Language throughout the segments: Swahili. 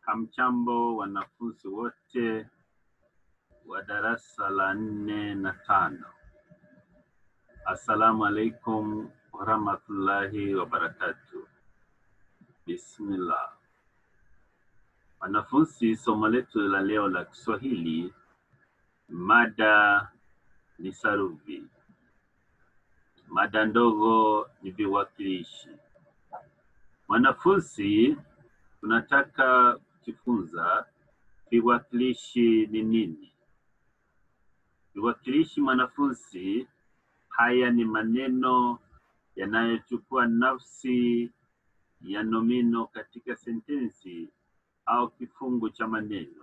Hamchambo wanafunzi wote wa darasa la nne na tano. Assalamu alaikum warahmatullahi wabarakatuh. Bismillah. Wanafunzi, somo letu la leo la Kiswahili, mada ni sarufi. Mada ndogo ni viwakilishi. Wanafunzi, tunataka kujifunza viwakilishi ni nini. Viwakilishi mwanafunzi, haya ni maneno yanayochukua nafsi ya nomino katika sentensi au kifungu cha maneno.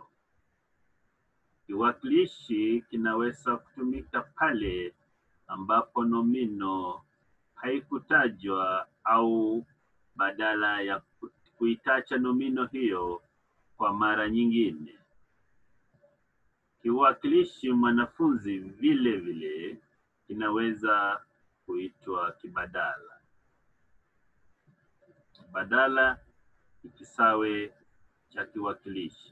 Kiwakilishi kinaweza kutumika pale ambapo nomino haikutajwa au badala ya kuitacha nomino hiyo kwa mara nyingine. Kiwakilishi mwanafunzi vile vile kinaweza kuitwa kibadala. Kibadala ni kisawe cha kiwakilishi.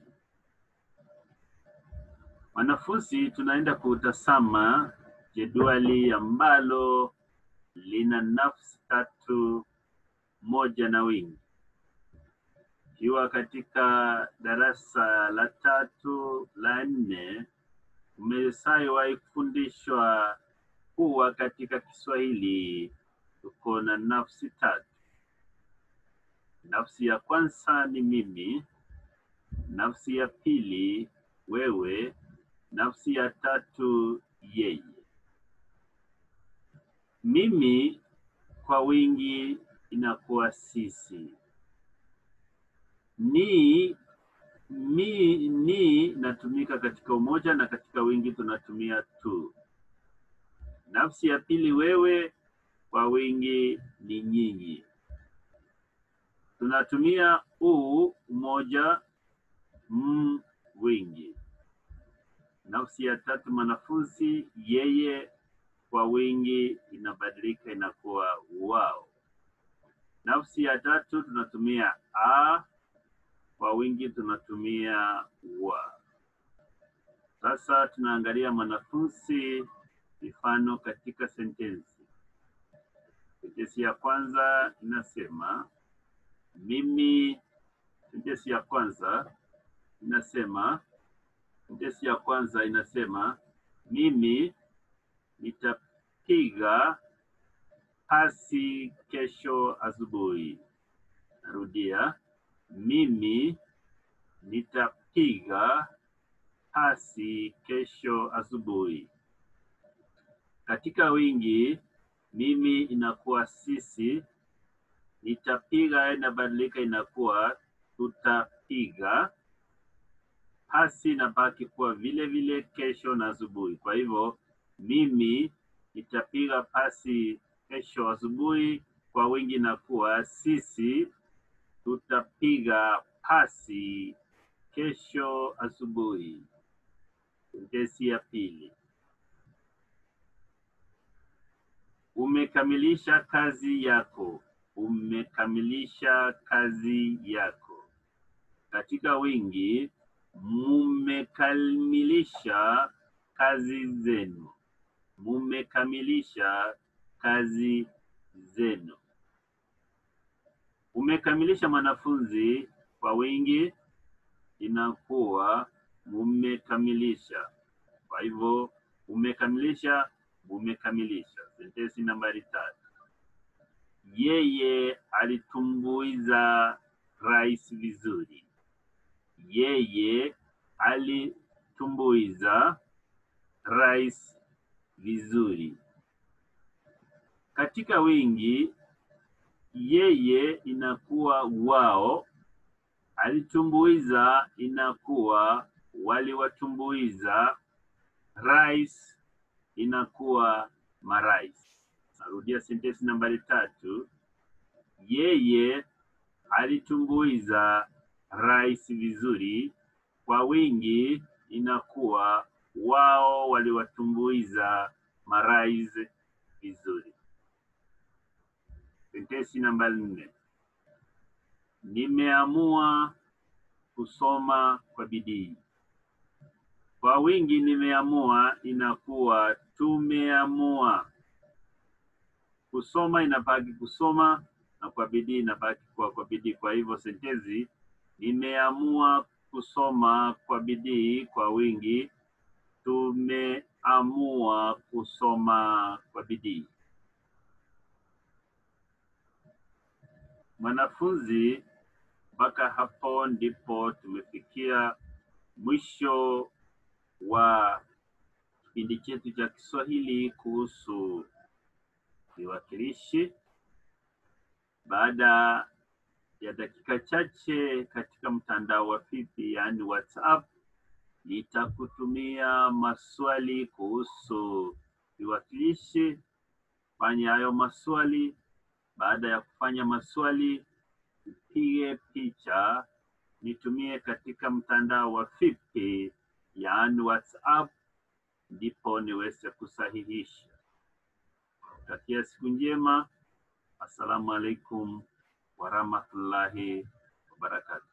Wanafunzi, tunaenda kutazama jedwali ambalo lina nafsi tatu moja na wingi. Ikiwa katika darasa la tatu la nne umeshawahi kufundishwa kuwa katika Kiswahili tuko na nafsi tatu. Nafsi ya kwanza ni mimi, nafsi ya pili wewe, nafsi ya tatu yeye. Mimi kwa wingi inakuwa sisi. Ni mi ni inatumika katika umoja na katika wingi tunatumia tu. Nafsi ya pili wewe, kwa wingi ni nyinyi. Tunatumia u umoja, m wingi. Nafsi ya tatu mwanafunzi, yeye, kwa wingi inabadilika inakuwa wao. Nafsi ya tatu tunatumia a, kwa wingi tunatumia wa. Sasa tunaangalia mwanafunzi mifano katika sentensi. Sentensi ya kwanza inasema mimi. Sentensi ya kwanza inasema sentensi ya kwanza inasema mimi nitapiga pasi kesho asubuhi. Narudia, mimi nitapiga pasi kesho asubuhi. Katika wingi, mimi inakuwa sisi, nitapiga inabadilika inakuwa tutapiga, pasi inabaki kuwa vile vile kesho na asubuhi. Kwa hivyo mimi nitapiga pasi kesho asubuhi, kwa wingi inakuwa sisi tutapiga pasi kesho asubuhi. Sentensi ya pili. Umekamilisha kazi yako. Umekamilisha kazi yako. Katika wingi, mumekamilisha kazi zenu. Mumekamilisha kazi zenu. Umekamilisha mwanafunzi, kwa wingi inakuwa mumekamilisha. Kwa hivyo umekamilisha, mumekamilisha. Sentensi nambari tatu. Yeye alitumbuiza rais vizuri. Yeye alitumbuiza rais vizuri. Katika wingi, yeye inakuwa wao, alitumbuiza inakuwa waliwatumbuiza, rais inakuwa marais. Narudia sentensi nambari tatu. Yeye alitumbuiza rais vizuri. Kwa wingi inakuwa wao waliwatumbuiza marais vizuri. Sentensi namba nne. Nimeamua kusoma kwa bidii. Kwa wingi nimeamua inakuwa tumeamua. Kusoma inabaki kusoma na kwa bidii inabaki kuwa kwa bidii. Kwa hivyo sentensi nimeamua kusoma kwa bidii kwa wingi, tumeamua kusoma kwa bidii. Mwanafunzi, mpaka hapo ndipo tumefikia mwisho wa kipindi chetu cha Kiswahili kuhusu viwakilishi. Baada ya dakika chache katika mtandao wa Fipi, yaani WhatsApp, nitakutumia maswali kuhusu viwakilishi. Fanya hayo maswali. Baada ya kufanya maswali, upige picha, nitumie katika mtandao wa Fipi, yaani WhatsApp, ndipo niweze kusahihisha. Takia siku njema. Assalamu alaikum warahmatullahi wabarakatuh.